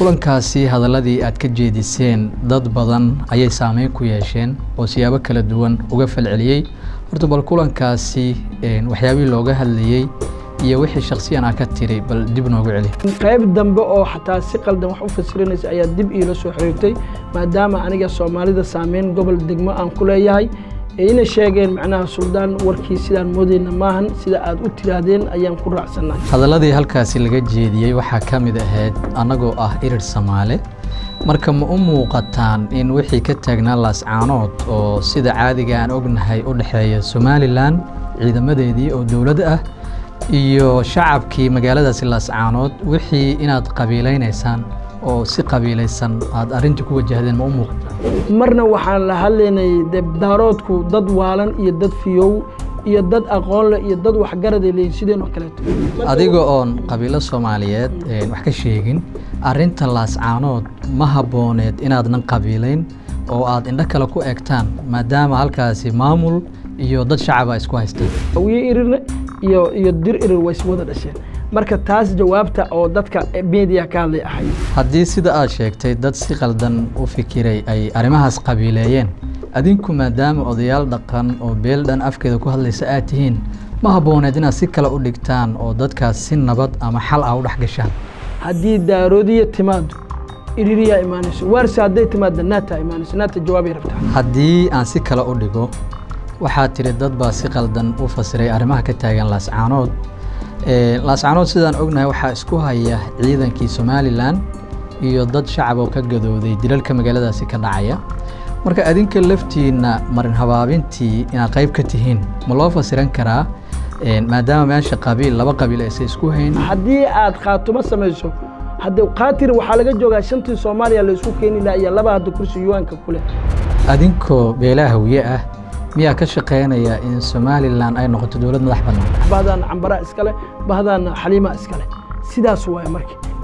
kulankaasi hadaladii aad ka jeediseen dad badan ayay saameyn ku yeesheen oo siyaabo kala duwan uga falceliyey horta bal kulankaasi waxyaabihii looga hadlayey iyo wixii shaksiyan aa ka tiri bal dib noogu celi qayb dambe oo xataa si qaldan wax u fasirinaysa ayaa dib iila soo xiriirtay maadaama aniga soomaalida saameyn gobol degmo aan ku leeyahay ina sheegeen macnaha suldaan warkii sidaan moodeyna maahan sida aad u tiraahdeen ayaan ku raacsannahay hadaladii halkaasi laga jeediyey waxaa ka mid ahayd annagoo ah irir samaale marka ma u muuqataan in wixii ka taagnaa laascaanood oo sida caadiga aan ognahay u dhexeeya somalilan ciidamadeedii oo dowlad ah iyo shacabkii magaaladaasi laascaanood wixii inaad qabiilaynaysaan oo si qabiilaysan aad arrintii ku wajahdeen ma u muuqataan marna waxaan la hadlaynay debdaaroodku dad waalan iyo dad fiyow iyo dad aqoon leh iyo dad waxgaraday leeyihin sideen oo kaleeto adiga oon qabiilo soomaaliyeed wax ka sheegin arrinta laascaanood ma habbooneed inaadnan qabiilayn oo aad indho kale ku egtaan maadaama halkaasi maamul iyo dad shacaba isku haystaan hawiye irirne iyo iyo dir irir way iswada dhasheen marka taas jawaabta oo dadka media ka hadlay ahayd haddii sida aad sheegtay dad si qaldan u fikiray ay arrimahaas qabiileeyeen adinku maadaama odayaal dhaqan oo beel dhan afkeeda ku hadlaysa aad tihiin ma habbooneed inaad si kale u dhigtaan oo dadkaas si nabad ama xal ah u dhex gashaan haddii daaroodiya timaado iririyaa imaanayso waarse hadday timaadda naata imaanayso naata jawaabay rabtaa haddii aan si kale u dhigo waxaa tiri dad baa si qaldan u fasiray arrimaha ka taagan laascaanood laascaanood sidaan ognahay waxaa isku haya ciidankii somalilan iyo dad shacab oo ka gadooday dilalka magaaladaasi ka dhacaya marka adinka laftiinna marin habaabintii inaad qayb ka tihiin ma loo fasiran karaa maadaama meesha qabiil laba qabiil aysan isku hayn haddii aad khaatumo samayso hadde khaatir waxaa laga joogaa shantii soomaaliya la isku keeni laha iyo laba hadda kursi yuwaanka ku leh adinkoo beelaha hawiye ah miyaa ka shaqaynaya in somalilan ay noqoto dowlad madax bannaan bahdaana cambaraa iskale bahdaana xaliimaa iskale sidaas waaye marka